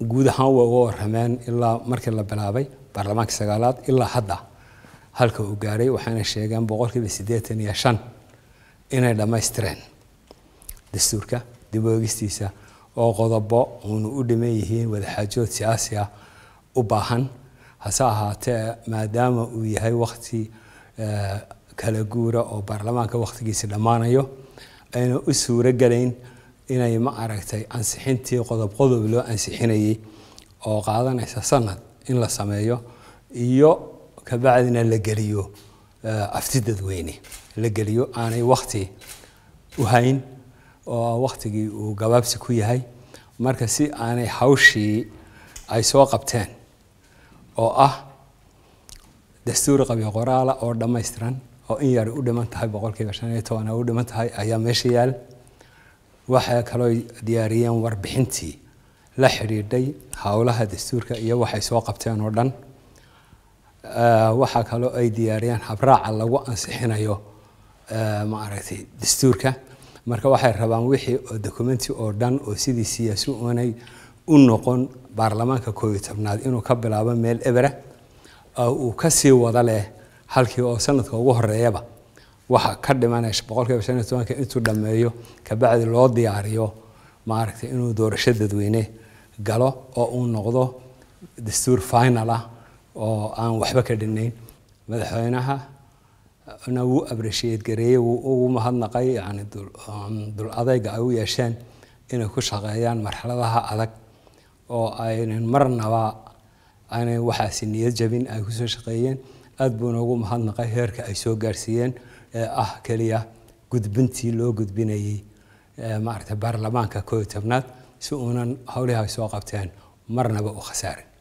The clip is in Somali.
guud ahaan way uga warameen ilaa markii la bilaabay baarlamaanka sagaalaad ilaa hadda halka uu gaaray waxayna sheegeen boqolkiiba siddeetan iyo shan inay dhammaystireen dastuurka dib u eegistiisa oo qodobo uunu u dhiman yihiin wadaxaajood siyaasi ah u baahan hase ahaatee maadaama uu yahay wakti kala guura oo baarlamaanka wakhtigiisa dhammaanayo ayna u suuro gelayn inay ma aragtay ansixintii qodob qodob loo ansixinayay oo qaadanaysa sanad in la sameeyo iyo kabacdina la geliyo afti dadweyne la geliyo aanay wakti u hayn oo waktigii uu gabaabsi ku yahay marka si aanay hawshii ay soo qabteen oo ah dastuuri qabyo qoraala oo dhammaystiran oo in yar u dhiman tahay boqolkiiba shan iyo toban u dhiman tahay ayaa meesha yaal waxay kaloo diyaariyeen warbixintii la xidhiidhay howlaha dastuurka iyo waxay soo qabteen oo dhan waxaa kaloo ay diyaariyeen habraaca lagu ansixinayo ma aragtay dastuurka marka waxay rabaan wixii oo documenti oo dhan oo sidii siyaasi unay u noqon baarlamaanka koob iyo tobnaad inuu ka bilaabo meel ebera uu kasii wada leh halkii oo sanadka ugu horeeyaba waxa ka dhimanaysa boqolkiiba shan iyo tobanka intuu dhammeeyo kabacdi loo diyaariyo maaragtay inuu doorasho dadweyne galo oo uu noqdo dastuur final ah oo aan waxba ka dhinayn madaxweynaha na wuu appreciate gareeyey wuu ugu mahadnaqay yani dul adayga ay u yeesheen inay ku shaqeeyaan marxaladaha adag oo aynan marnaba aanay waxaasi niyad jabin ay kusoo shaqeeyeen aad buuna ugu mahadnaqay heerka ay soo gaarsiiyeen ee ah keliya gudbintii loo gudbinayey maaragtay baarlamaanka koob iyo tobnaad si uunan howlihi ay soo qabteen marnaba u khasaarin